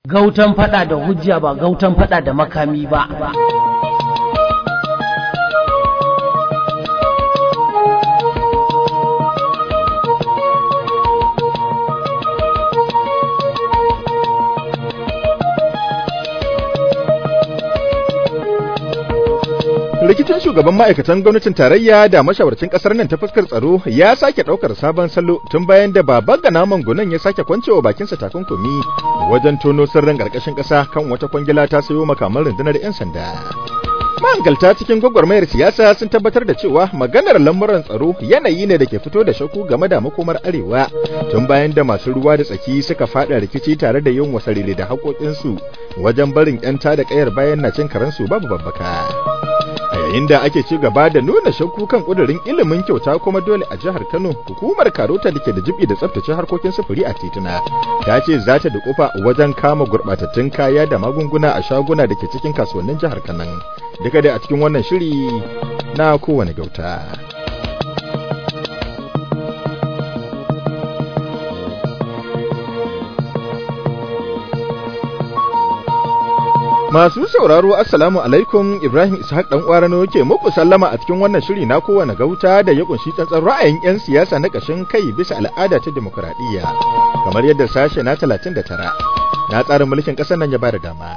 gautan fada da hujja ba gautan fada da makami ba rikicin shugaban ma'aikatan gwamnatin tarayya da mashawarcin kasar nan ta fuskar tsaro ya sake daukar sabon salo tun bayan da baban ga naman gunan ya sake kwancewa bakinsa takunkumi wajen tono sirrin karkashin kasa kan wata kwangila ta sayo makaman rundunar 'yan sanda mahangalta cikin gwagwarmayar siyasa sun tabbatar da cewa maganar lamuran tsaro yanayi ne da ke fito da shakku game da makomar arewa tun bayan da masu ruwa da tsaki suka fada rikici tare da yin wasarere da haƙoƙinsu wajen barin 'yan da ƙayar bayan na cin karansu babu babbaka yayin da ake ci gaba da nuna shakku kan kudirin ilimin kyauta kuma dole a jihar Kano hukumar Karota da ke da jibi da tsaftace harkokin sufuri a tituna ta ce za ta dukufa wajen kama gurbatattun kaya da magunguna a shaguna da ke cikin kasuwannin jihar Kano duka dai a cikin wannan shiri na kowane gauta Masu sauraro Assalamu alaikum Ibrahim Ishaq dan Kwarano yake muku sallama a cikin wannan shiri na kowane gauta da ya kunshi tsantsan ra'ayin 'yan siyasa na kashin kai bisa al'ada ta demokradiyya kamar yadda sashe na 39 na tsarin mulkin ƙasar nan ya bada dama.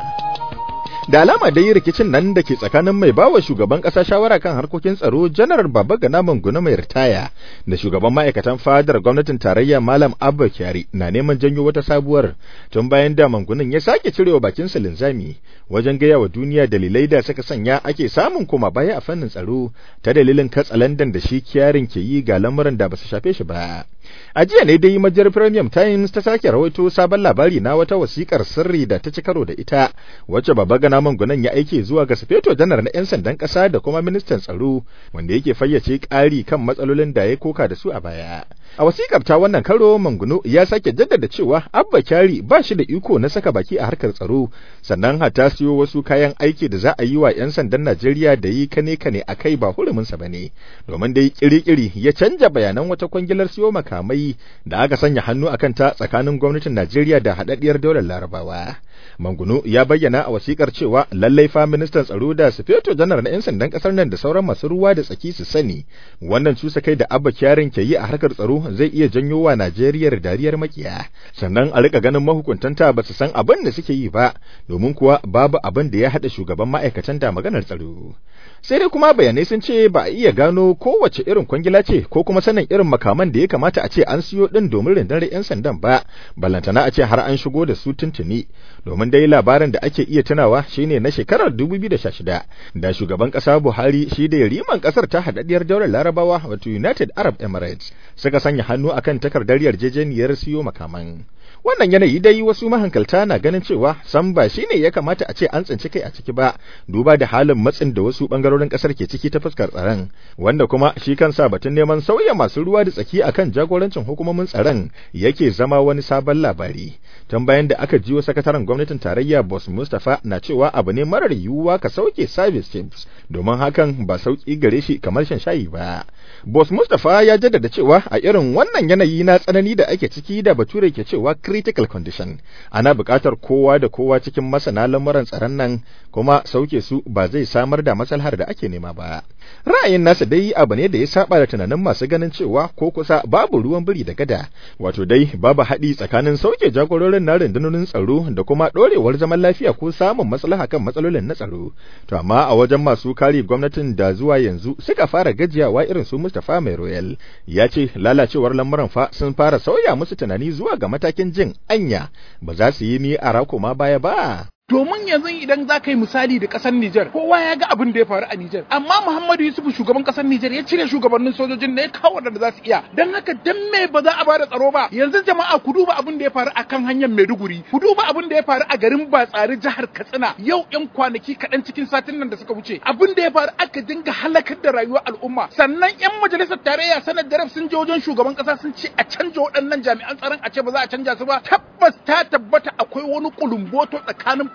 da alama dai rikicin nan da ke tsakanin mai bawa shugaban kasa shawara kan harkokin tsaro janar baba gana manguna mai ritaya da shugaban ma'aikatan fadar gwamnatin tarayya malam abba kyari na neman janyo wata sabuwar tun bayan da mangunan ya sake cirewa bakin linzami wajen gaya wa duniya dalilai da suka sanya ake samun koma baya a fannin tsaro ta dalilin katsalandan da shi kyarin ke yi ga lamuran da ba su shafe shi ba a jiya ne dai majiyar premium times ta sake rawaito sabon labari na wata wasikar sirri da ta ci karo da ita wacce baba gana mangunan ya aike zuwa ga sufeto janar na 'yan sandan ƙasa da kuma ministan tsaro wanda yake fayyace ƙari kan matsalolin da ya koka da su a baya a wasikar ta wannan karo manguno ya sake jaddada cewa abba kyari ba shi da iko na saka baki a harkar tsaro sannan hata siyo wasu kayan aiki da za a yi wa 'yan sandan najeriya da yi kane kane a kai ba huruminsa ba ne domin dai kiri-kiri ya canja bayanan wata kwangilar siyo makamai da aka sanya hannu a kanta tsakanin gwamnatin najeriya da haɗaɗɗiyar daular larabawa Manguno ya bayyana a wasikar cewa lallai fa ministan tsaro da sufeto janar na 'yan sandan kasar nan da sauran masu ruwa da tsaki su sani wannan cusa kai da abba kyarin ke yi a harkar tsaro zai iya janyo wa Najeriya dariyar makiya sannan a rika ganin mahukuntanta ba su san abin da suke yi ba domin kuwa babu abin da ya hada shugaban ma'aikatan da maganar tsaro sai dai kuma bayanai sun ce ba a iya gano kowace irin kwangila ce ko kuma sanin irin makaman da ya kamata a ce an siyo din domin rundunar 'yan sandan ba ballantana a ce har an shigo da su tuntuni domin dai labarin da ake iya tunawa shine na shekarar 2016 da shugaban kasa Buhari shi da riman kasar ta hadaddiyar daular Larabawa wato United Arab Emirates suka sanya hannu akan takardar yarjejeniyar siyo makaman wannan yanayi dai wasu mahankalta na ganin cewa san ba shine ya kamata a ce an tsinci kai a ciki ba duba da halin matsin da wasu bangarorin kasar ke ciki ta fuskar tsaron wanda kuma shi kansa batun neman sauya masu ruwa da tsaki akan jagorancin hukumomin tsaron yake zama wani sabon labari tun bayan da aka jiwo sakataren gwamnatin tarayya boss Mustapha na cewa abu ne marar yiwuwa ka sauke service chiefs domin hakan ba sauki gare shi kamar shan shayi ba boss Mustapha ya jaddada cewa a irin wannan yanayi na tsanani da ake ciki da bature ke cewa critical condition ana buƙatar kowa da kowa cikin masana lamuran tsaron nan kuma sauke su ba zai samar da maslahar da ake nema ba ra'ayin nasa dai abu ne da ya saba da tunanin masu ganin cewa ko kusa babu ruwan biri da gada wato dai babu haɗi tsakanin sauke jagororin na rundunonin tsaro da kuma ɗorewar zaman lafiya ko samun maslaha kan matsalolin na tsaro to amma a wajen masu kare gwamnatin da zuwa yanzu suka fara gajiyawa irin su Mustapha Mai Royal ya ce lalacewar lamuran fa sun fara sauya musu tunani zuwa ga matakin jin anya ba za su yi ni a ma baya ba domin yanzu idan za ka yi misali da ƙasar Nijar kowa ya ga abin da ya faru a Nijar amma Muhammadu Yusuf shugaban ƙasar Nijar ya cire shugabannin sojojin da ya kawo da za su iya dan haka dan me ba za a bada tsaro ba yanzu jama'a ku duba abin da ya faru a kan hanyar Maiduguri ku duba abin da ya faru a garin Batsari jihar Katsina yau yan kwanaki kaɗan cikin satin nan da suka wuce abin da ya faru aka dinga halakar da rayuwar al'umma sannan yan majalisar tarayya sanar da sun je wajen shugaban ƙasa sun ce a canja waɗannan jami'an tsaron a ce ba za a canja su ba tabbas ta tabbata akwai wani kulumboto tsakanin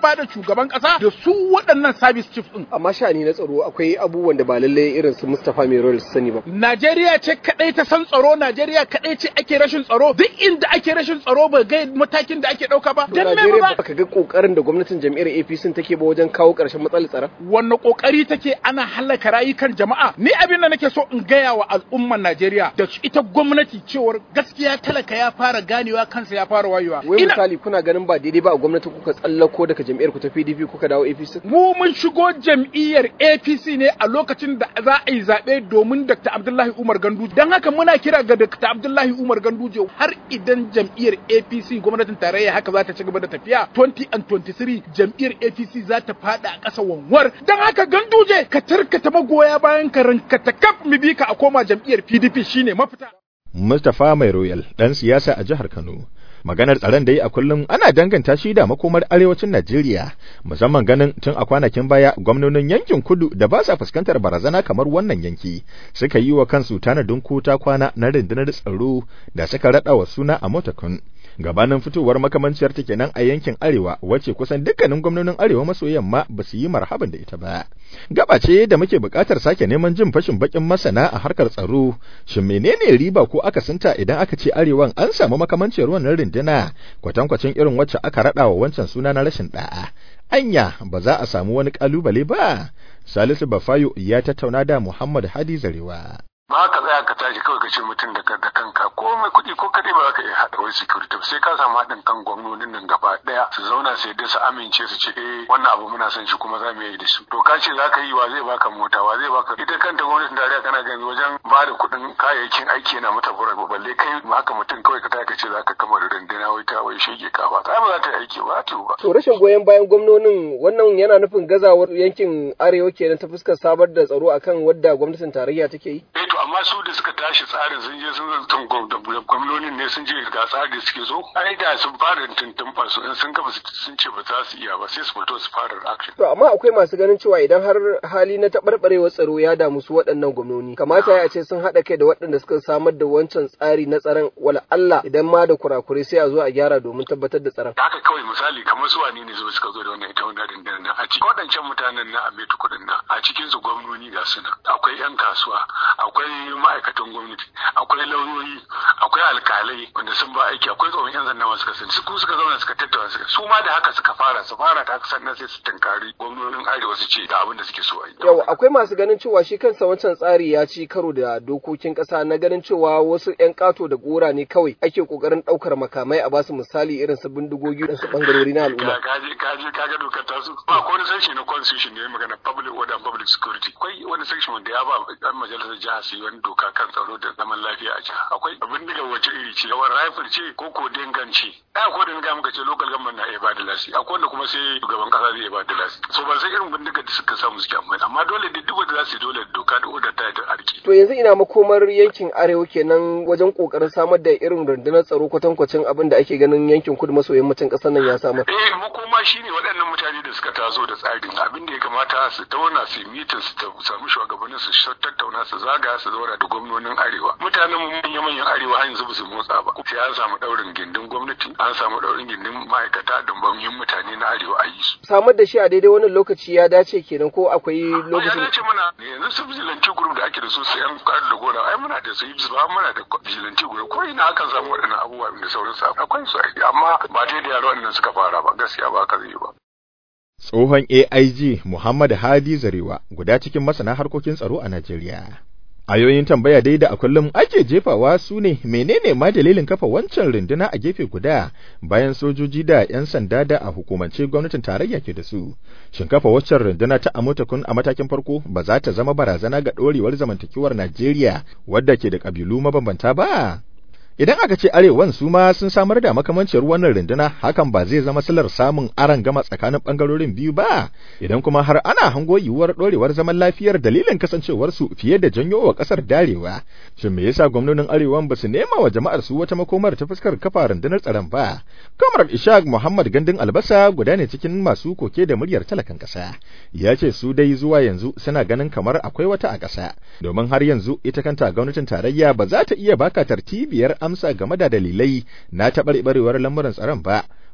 ba da shugaban kasa da su waɗannan service chief din amma sha'ani na tsaro akwai abubuwan da ba lallai irin su Mustapha Mai su sani ba Najeriya ce kadai ta san tsaro Najeriya kadai ce ake rashin tsaro duk inda ake rashin tsaro ba ga matakin da ake dauka ba dan me ba ka ga kokarin da gwamnatin jam'iyyar APC take ba wajen kawo ƙarshen matsalar tsaron wannan kokari take ana halaka rayukan jama'a ni abin da nake so in gaya wa al'umman Najeriya da ita gwamnati cewar gaskiya talaka ya fara ganewa kansa ya fara wayewa wai misali kuna ganin ba daidai ba a gwamnati kuka tsallako daga jam'iyyar ku ta PDP kuka dawo APC mu mun shigo jam'iyyar APC ne a lokacin da za a yi zaɓe domin Dr. Abdullahi Umar Gandu don haka muna kira ga Dr. Abdullahi Umar Ganduje har idan jam'iyyar APC gwamnatin tarayya haka za ta ci gaba da tafiya 20 and 23 jam'iyyar APC za ta fada a ƙasa wanwar don haka Ganduje ka tarkata magoya bayan ka rankata kaf mu bi ka a koma jam'iyyar PDP shine mafita Mustapha Mai Royal dan siyasa a jihar Kano maganar tsaron da yi a kullum ana danganta shi da makomar arewacin Najeriya musamman ganin tun a kwanakin baya gwamnonin yankin kudu da ba sa fuskantar barazana kamar wannan yanki suka yi wa kansu tanadin kota kwana na rundunar tsaro da suka rada wa suna a motakun gabanin fitowar makamanciyar ta kenan a yankin arewa wacce kusan dukkanin gwamnonin arewa maso yamma ba su yi marhaban da ita ba gaba ce da muke buƙatar sake neman jin fashin bakin masana a harkar tsaro shin menene riba ko akasinta idan aka ce arewan an samu makamanciyar wannan runduna kwatankwacin irin wacce aka rada wa wancan suna na rashin da'a anya ba za a samu wani kalubale ba salisu bafayo ya tattauna da muhammad hadi zarewa ba ka tsaya ka tashi kawai ka ce mutum da kanka ko mai kuɗi ko kaɗai ba za ka iya haɗa wai security sai ka samu haɗin kan gwamnonin nan gaba ɗaya su zauna sai dai su amince su ce eh wannan abu muna son shi kuma za mu yi da shi to ka ce za ka yi wa zai baka mota wa zai baka ita kanta gwamnatin tarayya kana gani wajen ba da kuɗin kayayyakin aiki yana mata fura balle kai haka mutum kawai ka tashi ka ce za ka kama da rundunar wai ta wai shege ka ba ba za ta yi aiki ba ta ba. to rashin goyon bayan gwamnonin wannan yana nufin gazawar yankin arewa kenan ta fuskar sabar da tsaro akan wadda gwamnatin tarayya take yi. to amma su da suka tashi tsarin sun je sun zartun gwamnonin ne sun je ga tsari da suke so ai da sun fara tuntumfa su in sun gaba sun ce ba za su iya ba sai su fito su fara action to amma akwai masu ganin cewa idan har hali na taɓarɓarewar tsaro ya damu su waɗannan gwamnoni kamata ya ce sun haɗa kai da waɗanda suka samar da wancan tsari na tsaron wala Allah idan ma da kurakure sai a zo a gyara domin tabbatar da tsaron haka kawai misali kamar su wani ne zo suka zo da wannan ita wannan dindin nan a cikin waɗancan mutanen na Ametu kuɗin nan a cikin su gwamnoni ga su nan akwai 'yan kasuwa akwai ma'aikatan gwamnati akwai lauyoyi akwai alkalai wanda sun ba aiki akwai tsohon yan sanda masu kasance su suka zauna suka tattauna suka su ma da haka suka fara su fara ta sannan sai su tunkari gwamnonin arewa su ce ga abin da suke so a yi yau akwai masu ganin cewa shi kansa wancan tsari ya ci karo da dokokin kasa na ganin cewa wasu yan kato da gora ne kawai ake kokarin daukar makamai a basu misali irin su bindigogi da su bangarori na al'umma kaje kaje kaga dokar ta su ba ko wani sashi na constitution ne magana public order and public security akwai wani section wanda ya ba dan majalisar jiha su yi wani doka kan tsaro da zaman lafiya a jiha akwai abin daga wace iri ce yawan rifle ce ko ko danganci ai ko da ga muka ce local government na iya ba da lasi akwai wanda kuma sai shugaban kasa zai iya ba da lasi so ban san irin bindiga da suka samu suke amfani amma dole da duk wanda za su dole doka da order ta da arki to yanzu ina makomar yankin arewa kenan wajen kokarin samar da irin rundunar tsaro kwatankwacin abin da ake ganin yankin kudu maso yammacin kasar nan ya samar eh makoma shine waɗannan mutane da suka taso da tsarin abin da ya kamata su tauna su mitin su samu shugabannin su tattauna su zaga su zauna da gwamnonin arewa mutanen manyan manyan arewa har yanzu ba su motsa ba sai an samu daurin gindin gwamnati an samu daurin gindin ma'aikata da banyin mutane na arewa a yi su samar da shi a daidai wannan lokaci ya dace kenan ko akwai lokacin ya dace mana yanzu su vigilante group da ake da su su yan kwari da gora ai muna da su yi ba muna da vigilante group ko ina akan samu waɗannan abubuwa da sauransu akwai su amma ba daidai yaro waɗannan suka fara ba gaskiya ba ka zai ba tsohon AIG Muhammad Hadi Zarewa guda cikin masana harkokin tsaro a Najeriya. Ayoyin tambaya dai da a kullum ake jefawa su ne menene ma dalilin kafa wancan runduna a gefe guda bayan sojoji da 'yan sanda da a hukumance gwamnatin tarayya ke da su. Shin kafa waccan runduna ta Amotakun a matakin farko ba za ta zama barazana ga ɗorewar zamantakewar Najeriya wadda ke da ƙabilu mabambanta ba? Idan aka ce arewan su ma sun samar da makamancin wannan runduna hakan ba zai zama silar samun aran gama tsakanin bangarorin biyu ba idan kuma har ana hango yiwuwar dorewar zaman lafiyar dalilin kasancewar su fiye da janyo wa kasar darewa shin me yasa gwamnonin arewan ba su nema wa jama'ar su wata makomar ta fuskar kafa rundunar tsaron ba kamar Ishaq Muhammad Gandun Albasa guda ne cikin masu koke da muryar talakan kasa ya ce su dai zuwa yanzu suna ganin kamar akwai wata a kasa domin har yanzu ita kanta gwamnatin tarayya ba za ta iya baka tartibiyar amsa game da dalilai na taɓarɓarewar lamuran tsaron ba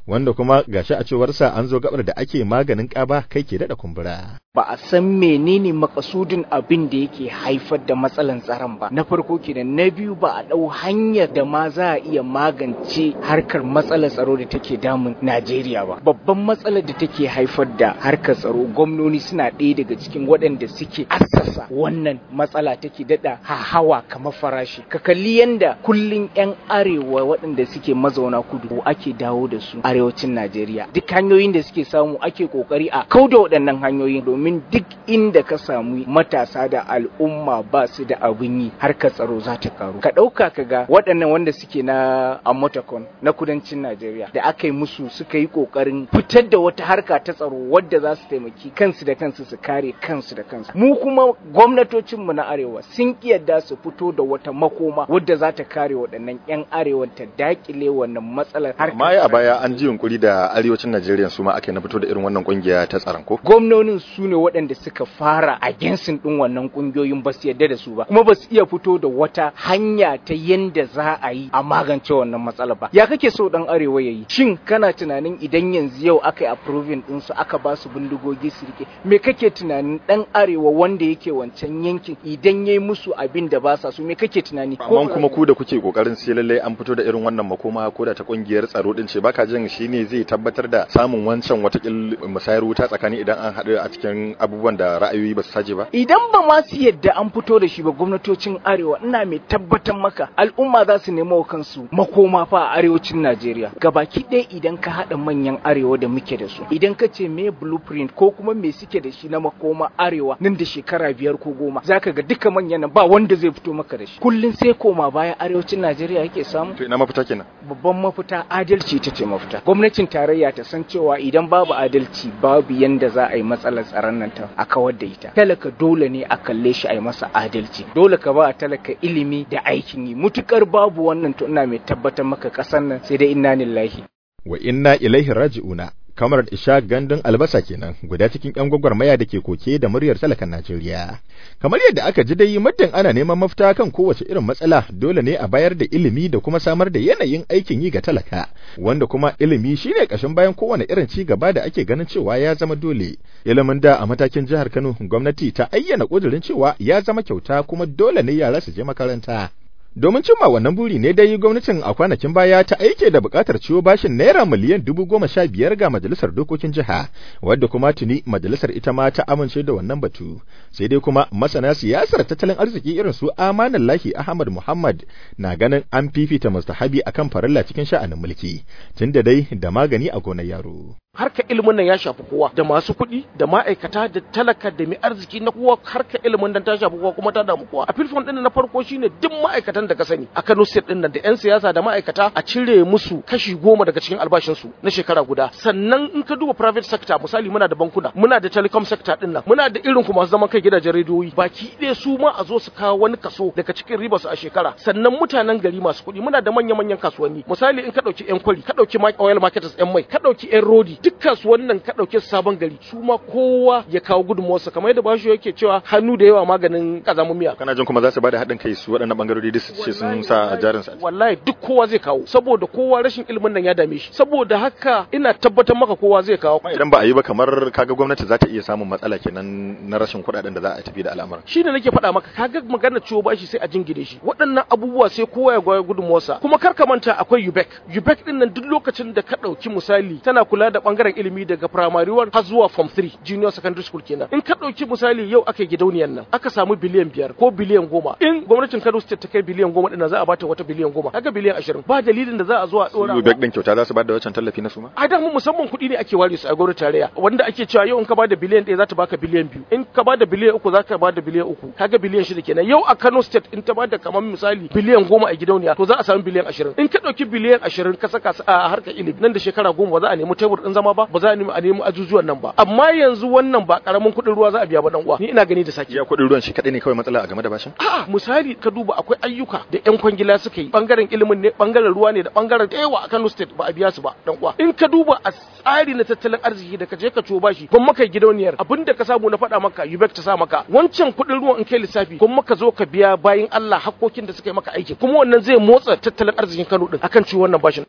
wanda kuma gashi a cewarsa an zo gabar da ake maganin ƙaba kai ke daɗa kumbura. ba a san menene makasudin abin da yake haifar da matsalan tsaron ba na farko kenan na biyu ba a ɗau hanyar da ma za a iya magance harkar matsalar tsaro da take damun Najeriya ba babban matsalar da take haifar da harkar tsaro gwamnoni suna ɗaya daga cikin waɗanda suke assasa wannan matsala take daɗa hawa kamar farashi ka kalli yanda kullun 'yan arewa waɗanda suke mazauna kudu ake dawo da su arewacin Najeriya duk hanyoyin da suke samu ake kokari a kauda waɗannan hanyoyin domin duk inda ka samu matasa da al'umma ba su da abin yi harkar tsaro za ta karu ka ɗauka ka ga waɗannan wanda suke na amotakon na kudancin najeriya da aka yi musu suka yi ƙoƙarin fitar da wata harka ta tsaro wadda za su taimaki kansu da kansu su kare kansu da kansu mu kuma gwamnatocinmu na arewa sun yadda su fito da wata makoma wadda za ta kare waɗannan 'yan arewa ta dakile wannan matsalar amma a baya an ji yunkuri da arewacin najeriya su ma ake na fito da irin wannan kungiya ta tsaron ko gwamnonin su ne waɗanda suka fara a gensin ɗin wannan ƙungiyoyin ba su yadda da su ba kuma ba su iya fito da wata hanya ta yanda za a yi a magance wannan matsala ba ya kake so ɗan arewa ya yi shin kana tunanin idan yanzu yau aka yi approving ɗin su aka ba su bindigogi su rike me kake tunanin ɗan arewa wanda yake wancan yankin idan ya yi musu abin da ba sa so me kake tunani amma kuma ku da kuke kokarin sai lallai an fito da irin wannan makoma ko da ta kungiyar tsaro din ce baka jin shine zai tabbatar da samun wancan watakil musayar wuta tsakani idan an haɗu a cikin abubuwan da ra'ayoyi ba su saje ba idan ba ma su yadda an fito da shi ba gwamnatocin arewa ina mai tabbatar maka al'umma za su nemo wa kansu makoma fa a arewacin Najeriya gabaki ɗaya idan ka haɗa manyan arewa da muke da su idan ka ce me blueprint ko kuma me suke da shi na makoma arewa nan da shekara biyar ko goma zaka ga duka manyan nan ba wanda zai fito maka da shi kullun sai koma baya arewacin Najeriya yake samu to ina mafita kenan babban mafita adalci ita ce mafita gwamnatin tarayya ta san cewa idan babu adalci babu yanda za a yi matsalar tsaron nan ta a kawar da ita talaka dole ne a kalle shi a yi masa adalci dole ka ba talaka ilimi da aikin yi mutukar babu wannan to ina mai tabbatar maka kasar nan sai dai inna lillahi wa inna ilaihi raji'una kamar isha gandun albasa kenan guda cikin yan gwagwarmaya da ke koke da muryar talakan Najeriya kamar yadda aka ji dai muddin ana neman mafita kan kowace irin matsala dole ne a bayar da ilimi da kuma samar da yanayin aikin yi ga talaka wanda kuma ilimi shine kashin bayan kowane irin ci gaba da ake ganin cewa ya zama dole ilimin da a matakin jihar Kano gwamnati ta ayyana kudirin cewa ya zama kyauta kuma dole ne yara su je makaranta Domin cimma wannan buri ne dai gwamnatin a kwanakin baya ta aike da bukatar ciwo bashin naira miliyan dubu goma sha biyar ga majalisar dokokin jiha, wadda kuma tuni majalisar ita ma ta amince da wannan batu. Sai dai kuma masana siyasar tattalin arziki irin su Amanan Lahi Ahmad Muhammad na ganin an fifita mustahabi akan farilla cikin sha'anin mulki, tunda dai da magani a gonar yaro. harka ilimin nan ya shafi kowa da masu kuɗi da ma'aikata da talaka da mai arziki na kowa harka ilimin nan ta shafi kowa kuma ta damu kowa a filfon din na farko shine duk ma'aikatan da ka sani a Kano State din nan da yan siyasa da ma'aikata a cire musu kashi goma daga cikin albashin su na shekara guda sannan in ka duba private sector misali muna da bankuna muna da telecom sector din nan muna da irin kuma masu zaman kai gidajen rediyoyi baki ɗaya su ma a zo su kawo wani kaso daga cikin riba su a shekara sannan mutanen gari masu kuɗi muna da manya-manyan kasuwanni misali in ka ɗauki yan kwari ka ɗauki oil marketers yan mai ka ɗauki yan rodi duk kasuwan nan ka ɗauke sabon gari su ma kowa ya kawo gudunmawarsa kamar yadda bashi yake cewa hannu da yawa maganin kazamun miya Kana jin kuma za su bada haɗin kai su waɗannan bangarori da su ce sun sa jarin sa. wallahi duk kowa zai kawo saboda kowa rashin ilimin nan ya dame shi saboda haka ina tabbatar maka kowa zai kawo Idan ba a yi ba kamar kaga gwamnati za ta iya samun matsala kenan na rashin kuɗaɗen da za a tafi da al'amuran. shi ne nake faɗa maka kaga magana ciwo bashi sai a jingine shi waɗannan abubuwa sai kowa ya goya gudunmawarsa kuma kar ka manta akwai UBEC UBEC din nan duk lokacin da ka ɗauki misali tana kula da ɓangaren ilimi daga primary one har zuwa form 3 junior secondary school kenan in ka ɗauki misali yau aka yi gidauniyar nan aka samu biliyan biyar ko biliyan goma in gwamnatin Kano state ta kai biliyan goma ɗin za a bata wata biliyan goma kaga biliyan ashirin ba dalilin da za a zo a ɗora Ubek din kyauta za su bada wancan tallafi na su ma. a da mu musamman kuɗi ne ake ware su a gwamnati tarayya wanda ake cewa yau in ka bada biliyan ɗaya za ta baka biliyan biyu in ka bada biliyan uku za ka bada biliyan uku kaga biliyan shida kenan yau a Kano state in ta bada kamar misali biliyan goma a gidauniya to za a samu biliyan ashirin in ka ɗauki biliyan ashirin ka saka su a harkar ilimi nan da shekara goma ba za a nemi tebur ɗin zama ba ba za a nemi a nemi ajujuwan nan ba amma yanzu wannan ba karamin kuɗin ruwa za a biya ba dan uwa ni ina gani da saki Iya kuɗin ruwan shi kaɗai ne kawai matsala a game da bashin. A'a misali ka duba akwai ayyuka da yan kwangila suka yi bangaren ilimin ne bangaren ruwa ne da bangaren da yawa a Kano State ba a biya su ba dan uwa in ka duba a tsari na tattalin arziki da ka je ka ciwo bashi kun maka gidauniyar abinda ka samu na faɗa maka UBEC ta sa maka wancan kuɗin ruwan in kai lissafi kun maka zo ka biya bayin Allah hakkokin da suka yi maka aiki kuma wannan zai motsa tattalin arzikin Kano din akan ciwo wannan bashin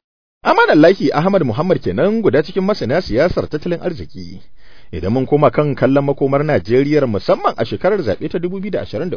Amanallahi Ahmad Muhammad kenan guda cikin masana siyasar tattalin arziki. Idan mun koma kan kallon makomar Najeriya musamman a shekarar zaɓe ta 2023,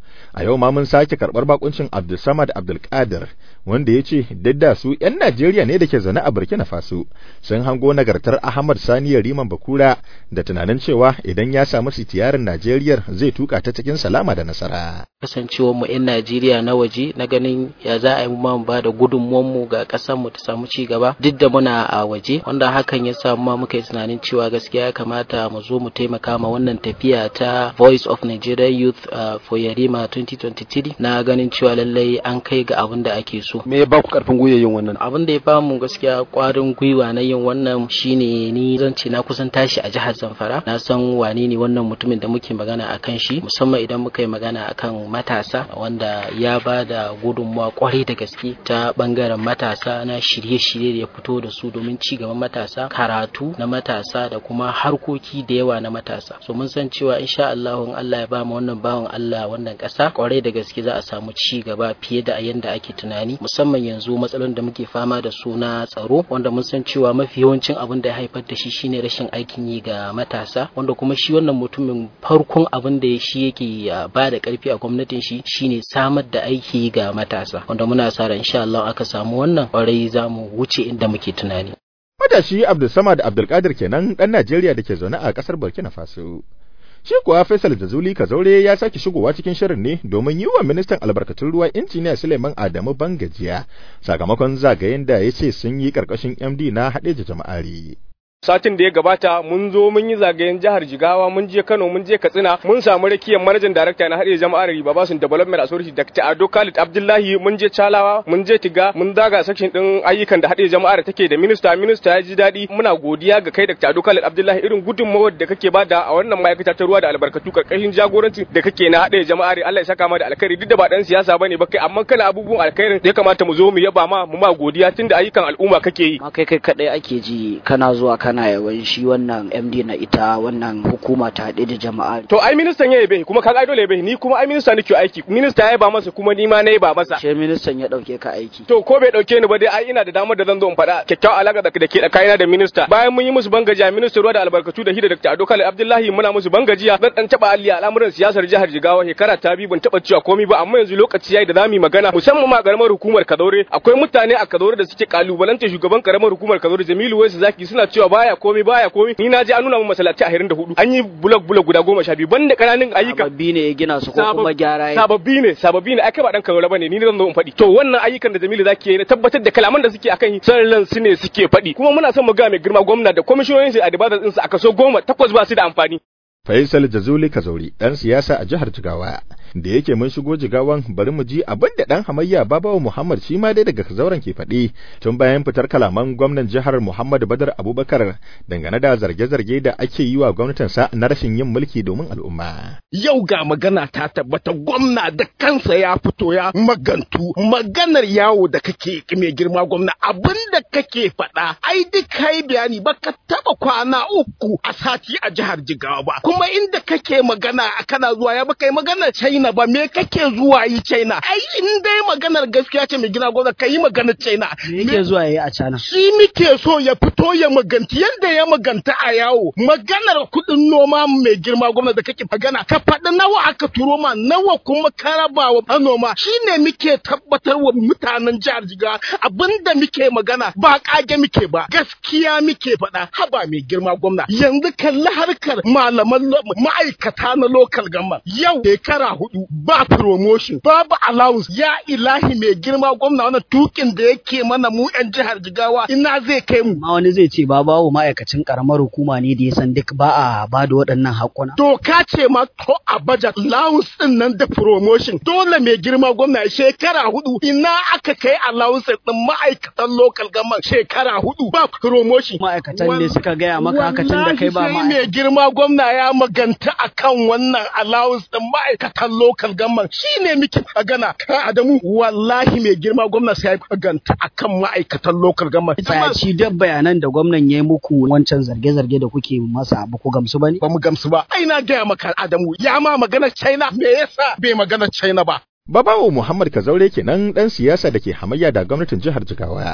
a yau ma mun sake karɓar bakuncin Abdulsamad Abdulkadir wanda ya ce da su 'yan Najeriya ne da ke zaune a Burkina Faso sun hango nagartar Ahmad Sani Riman Bakura da tunanin cewa idan ya samu sitiyarin Najeriya zai tuka ta cikin salama da nasara. Kasancewar mu 'yan Najeriya na waje na ganin ya za a yi mu ba da gudunmuwan mu ga ƙasar mu ta samu ci gaba duk da muna a waje wanda hakan ya samu ma muka yi tunanin cewa gaskiya ya kamata mu zo mu taimaka ma wannan tafiya ta Voice of Nigeria Youth uh, for Yarima 2023 na ganin cewa lallai an kai ga abin da ake so. Me ya ba ku karfin gwiwa yin wannan? Abin da ya ba mu gaskiya kwarin gwiwa na yin wannan shine ni zan ce na kusan tashi a jihar Zamfara. Na san wane ne wannan mutumin da muke magana akan shi musamman idan muka yi magana akan matasa wanda ya ba da gudunmawa kwarai da gaske ta bangaren matasa na shirye-shirye da ya fito da su domin ci gaban matasa karatu na matasa da kuma harkoki da yawa na matasa so mun san cewa insha Allah in Allah ya ba mu wannan bawan Allah wannan ƙasa kwarai da gaske za a samu ci gaba fiye da yanda ake tunani musamman yanzu matsalolin da muke fama da su na tsaro wanda mun san cewa mafi yawancin abin da ya haifar da shi shine rashin aikin yi ga matasa wanda kuma shi wannan mutumin farkon abin da shi yake ba da karfi a gwamnatin shi shine samar da aiki ga matasa wanda muna sa ran insha Allah aka samu wannan kwarai za mu wuce inda muke tunani Matashi Abdulsamad Abdulkadir kenan ɗan Najeriya da ke zaune a ƙasar Burkina Faso. Shi kuwa Faisal Jazuli Kazaure ya sake shigowa cikin shirin ne domin yi wa ministan albarkatun ruwa injiniya Suleiman Adamu Bangajiya sakamakon zagayen da ya ce sun yi ƙarƙashin MD na haɗeja jama'ari. satin da ya gabata mun zo mun yi zagayen jihar Jigawa mun je Kano mun je Katsina mun samu rakiyar manajan darakta na haɗe jama'ar Riba Basun Development Authority Dr. Ado Khalid Abdullahi mun je Chalawa mun je Tiga mun daga section din ayyukan da haɗe jama'ar take da minista minista ya ji daɗi muna godiya ga kai Dr. Ado Khalid Abdullahi irin gudunmawar da kake bada a wannan ma'aikata ta ruwa da albarkatu karkashin jagoranci da kake na haɗe jama'ar Allah ya saka ma da alkhairi duk da ba dan siyasa bane ba kai amma kana abubuwan alkhairin da ya kamata mu zo mu yaba ma mu ma godiya tunda ayyukan al'umma kake yi kai kai kadai ake ji kana zuwa kana yawan shi wannan MD na ita wannan hukuma ta haɗe da jama'a. To ai ministan ya yabe kuma kaga dole yabe ni kuma ai minista nake aiki minista ya ba masa kuma ni ma na ba masa. She ministan ya dauke ka aiki. To ko bai dauke ni ba dai ai ina da damar da zan zo in faɗa kyakkyawar alaka da ke tsakanina da minista. Bayan mun yi musu bangajiya minista ruwa da albarkatu da hida Dr. Ado Khalid Abdullahi muna musu bangajiya zan dan taba alli al'amuran siyasar jihar Jigawa shekara ta biyu ban taba cewa komai ba amma yanzu lokaci yayi da zamu yi magana musamman ma karamar hukumar Kazaure akwai mutane a Kazaure da suke kalubalanta shugaban karamar hukumar Kazaure Jamilu Waisu Zaki suna cewa baya komai baya komai ni na je an nuna mun masallaci a hirin da hudu an yi bulok bulok guda goma sha biyu banda kananan ayyuka sababbi ne ya gina su ko kuma gyara ya sababbi ne sababbi ne ai kai ba dan karola bane ni ne zan zo in faɗi to wannan ayyukan da Jamilu zaki yi na tabbatar da kalaman da suke akan sarran su ne suke faɗi kuma muna son mu ga mai girma gwamna da kwamishiyoyin su a dibadar din su a kaso goma takwas ba su da amfani Faisal Jazuli Kazauri ɗan siyasa a jihar Jigawa da yake mun shigo jigawan bari mu ji abin da dan hamayya Babawa Muhammad shi ma dai daga Kazauren ke faɗi tun bayan fitar kalaman gwamnan jihar Muhammad Badar Abubakar dangane da zarge-zarge da ake yi wa gwamnatinsa na rashin yin mulki domin al'umma. Yau ga magana ta tabbata gwamna da kansa ya fito ya magantu maganar yawo da kake mai girma gwamna abin da kake faɗa ai duk kai bayani ba ka taɓa kwana uku a sati a jihar Jigawa ba kuma inda kake magana kana zuwa ya baka yi maganar China ba me kake zuwa yi China ai in dai maganar gaskiya ce mai gina gwamna ka yi maganar China me yake zuwa yi a China shi muke so ya fito ya maganti yadda ya maganta a yawo maganar kuɗin noma mai girma gwamna da kake magana ka faɗi nawa aka turo ma nawa kuma ka raba wa manoma shine muke tabbatar wa mutanen jihar Jigawa abinda muke magana ba kage muke ba gaskiya muke faɗa haba mai girma gwamna yanzu kalli harkar malaman ma'aikata na local government yau shekara hudu ba promotion babu allowance ya ilahi mai girma gwamna wannan tukin da yake mana mu yan jihar Jigawa ina zai kai mu ma wani zai ce ba bawo ma'aikacin karamar hukuma ne da ya san duk ba a ba da waɗannan haƙuna doka ce ma to a budget allowance din nan da promotion dole mai girma gwamna shekara hudu ina aka kai allowance din ma'aikatan local government shekara hudu ba promotion ma'aikatan ne suka gaya maka haka tun da kai ba ma mai girma gwamna ya maganta akan wannan allowance din ma'aikatan local government shine muke magana ka Adamu wallahi mai girma gwamna sai ya maganta akan ma'aikatan local government ci duk bayanan da gwamnan ya yi muku wancan zarge-zarge da kuke masa ba ku gamsu ba ne ba mu gamsu ba ai na gaya maka Adamu ya ma magana China me yasa bai magana China ba Babawo Muhammad Kazaure kenan ɗan siyasa da ke hamayya da gwamnatin jihar Jigawa.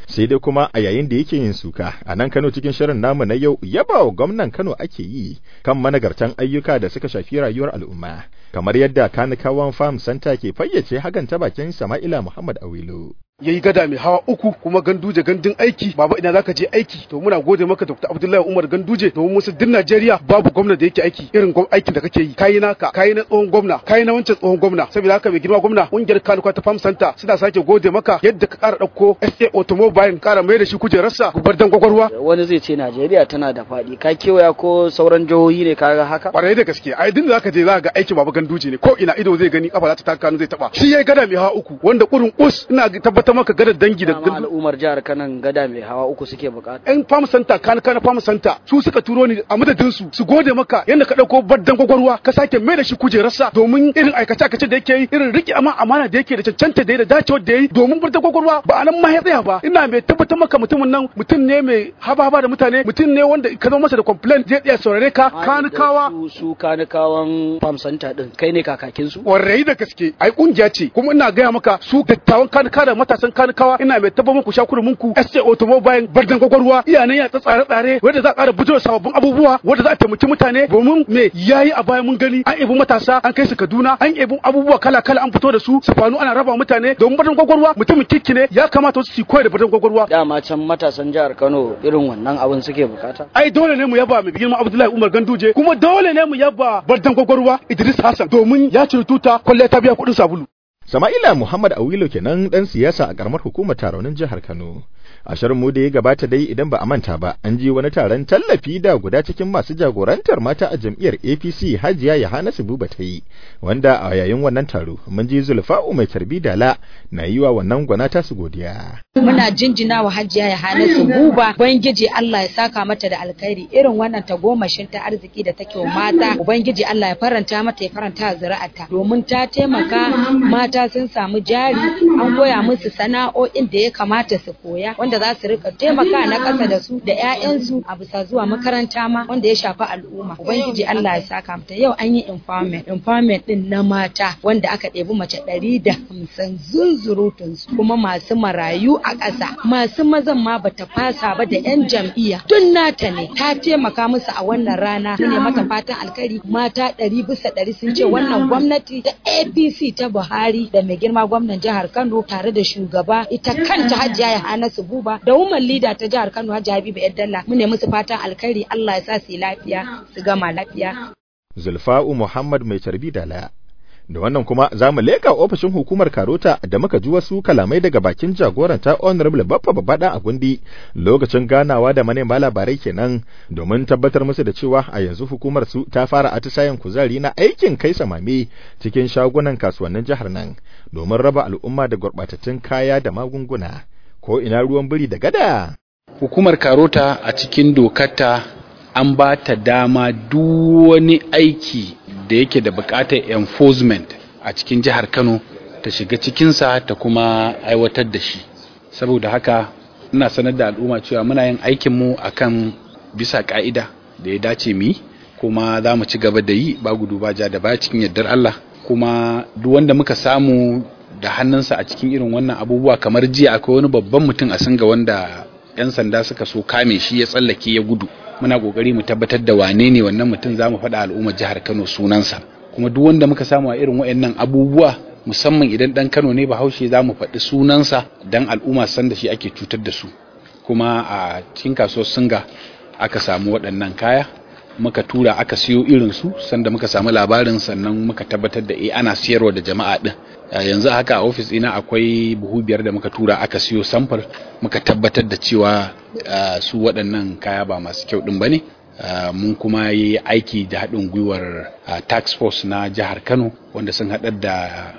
sai dai kuma a yayin da yake yin suka a nan Kano cikin shirin namu na yau yaba wa gwamnan Kano ake yi kan managartan ayyuka da suka shafi rayuwar al'umma kamar yadda kanikawan farm center ke fayyace hakan ta bakin Sama'ila Muhammad Awilu ya yi gada mai hawa uku kuma ganduje gandun aiki baba ina zaka je aiki to muna gode maka Dr. Abdullahi Umar Ganduje domin musu din Najeriya babu gwamna da yake aiki irin aikin da kake yi kayi naka kayi na tsohon gwamna kayi na wancan tsohon gwamna saboda haka mai girma gwamna kungiyar kanuka ta farm center suna sake gode maka yadda ka kara dauko SA automobile kara mai da shi kujerarsa gubar dan gwagwarwa wani zai ce Najeriya tana da faɗi ka kewaya ko sauran jihohi ne kaga haka kwarai da gaske ai din da zaka je za ga aikin baba Ganduje ne ko ina ido zai gani kafa za ta taka zai taba shi yayi gada mai hawa uku wanda kurin us ina tabbatar maka gadar dangi da dama al'ummar jihar Kano gada mai hawa uku suke bukata yan farm center kan kana farm center su suka turo ni a madadin su su gode maka yanda ka dauko baddan gwagwarwa ka sake mai da shi kujerarsa domin irin aikace aikace da yake yi irin riki amma amana da yake da cancanta da da dacewar da yayi domin baddan gwagwarwa ba anan ma ya tsaya ba ina mai tabbatar maka mutumin nan mutum ne mai haba da mutane mutum ne wanda ka zama masa da complaint zai tsaya saurare ka kanikawa su kanikawan farm center din kai ne kakakin su warai da gaske ai kungiya ce kuma ina gaya maka su dattawan kanika da matasan kanikawa ina mai tabbatar muku shakuru munku SJ automobile bardan gwagwarwa iyanan ya tsare tsare wanda za a ƙara bujiro sababbin abubuwa wanda za a taimaki mutane domin me yayi a baya mun gani an ebi matasa an kai su Kaduna an ebi abubuwa kala kala an fito da su su fanu ana raba mutane domin bardan gwagwarwa mutumin kikki ne ya kamata su koyi da bardan gwagwarwa dama can matasan jihar Kano irin wannan abin suke bukata ai dole ne mu yaba mai girma Abdullahi Umar Ganduje kuma dole ne mu yaba bardan gwagwarwa Idris Hassan domin ya ciri tuta kwalle ta biya kuɗin sabulu Sama'ila Muhammad Awilo kenan dan siyasa a karamar hukumar taronin jihar Kano. A shirin mu da ya gabata dai idan ba a manta ba, an ji wani taron tallafi da guda cikin masu jagorantar mata a jam'iyyar APC Hajiya Yohana Buba ta yi, wanda a yayin wannan taro mun ji Zulfa'u mai tarbi dala na yi wa wannan gwana ta su godiya. Muna jinjina wa Hajiya Yohana Buba, Ubangiji Allah ya saka mata da alkhairi irin wannan tagomashin ta arziki da take wa mata, Ubangiji Allah ya faranta mata ya faranta zuri'arta domin ta taimaka mata mata sun samu jari an koya musu sana'o'in da ya kamata su koya wanda za su rika taimaka na ƙasa da su da 'ya'yansu a bisa zuwa makaranta ma wanda ya shafi al'umma ubangiji Allah ya saka mata yau an yi empowerment empowerment din na mata wanda aka ɗebi mace ɗari da hamsin zunzurutun su kuma masu marayu a ƙasa masu mazan ma bata fasa ba da 'yan jam'iyya tun nata ne ta taimaka musu a wannan rana ne mata fatan alkhairi mata ɗari bisa ɗari sun ce wannan gwamnati ta APC ta Buhari da mai girma gwamnan jihar Kano tare da shugaba ita kanta Hajiya Yahanasu Buba da woman leader ta jihar Kano Hajiya Habiba Yaddalla mu ne musu fatan alkhairi Allah ya sa su lafiya su gama lafiya Zulfa'u Muhammad mai tarbi da laya da wannan kuma za mu leka ofishin hukumar karota da muka ji wasu kalamai daga bakin jagoranta honorable baffa babada a gundi lokacin ganawa da manema labarai kenan domin tabbatar musu da cewa a yanzu hukumar su ta fara atisayen kuzari na aikin kai samame cikin shagunan kasuwannin jihar nan domin raba al'umma da gurbatattun kaya da magunguna ko ina ruwan biri da gada hukumar karota a cikin dokarta an ba ta dama duk wani aiki da yake da bukatar enforcement a cikin jihar Kano ta shiga cikinsa ta kuma aiwatar da shi saboda haka ina sanar da al'umma cewa muna yin aikinmu akan bisa ka'ida da ya dace mu yi kuma za mu ci gaba da yi ba gudu ba ja da baya cikin yardar Allah kuma duk wanda muka samu da hannunsa a cikin irin wannan abubuwa kamar jiya akwai wani babban mutum a singa wanda 'yan sanda suka so kame shi ya tsallake ya gudu muna kokari mu tabbatar da wane ne wannan mutum za mu faɗa al'ummar jihar Kano sunansa kuma duk wanda muka samu a irin waɗannan abubuwa musamman idan dan Kano ne Bahaushe za mu faɗi sunansa dan al'umma san da shi ake cutar da su kuma a cikin kasuwar Singa aka samu waɗannan kaya muka tura aka siyo irin su sanda muka samu labarin sannan muka tabbatar da eh ana siyarwa da jama'a din yanzu haka a ofis ina akwai buhu biyar da muka tura aka siyo samfur muka tabbatar da cewa su waɗannan kaya ba masu kyau ɗin ba ne mun kuma yi aiki da haɗin gwiwar tax force na jihar kano wanda sun haɗar da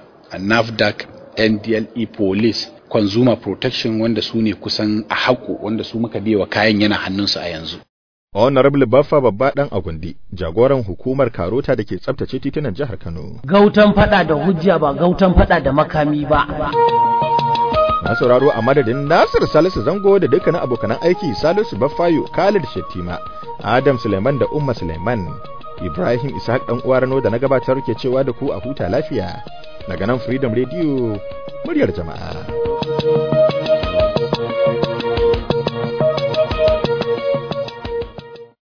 nafdac ndle police consumer protection wanda su ne kusan a haƙo wanda su muka biya wa kayan yana hannunsu a yanzu Honorable Baffa babba dan Agundi, jagoran hukumar Karota da ke tsabtace titunan jihar Kano. Gautan fada da hujja ba gautan fada da makami ba. Na sauraro a madadin Nasir Salisu Zango da dukkanin abokanan aiki Salisu Baffayo, Khalid Shettima, Adam Suleiman da Umma Suleiman, Ibrahim Ishaq dan uwa Rano da na gabatar ke cewa da ku a huta lafiya. Daga nan Freedom Radio, muryar jama'a.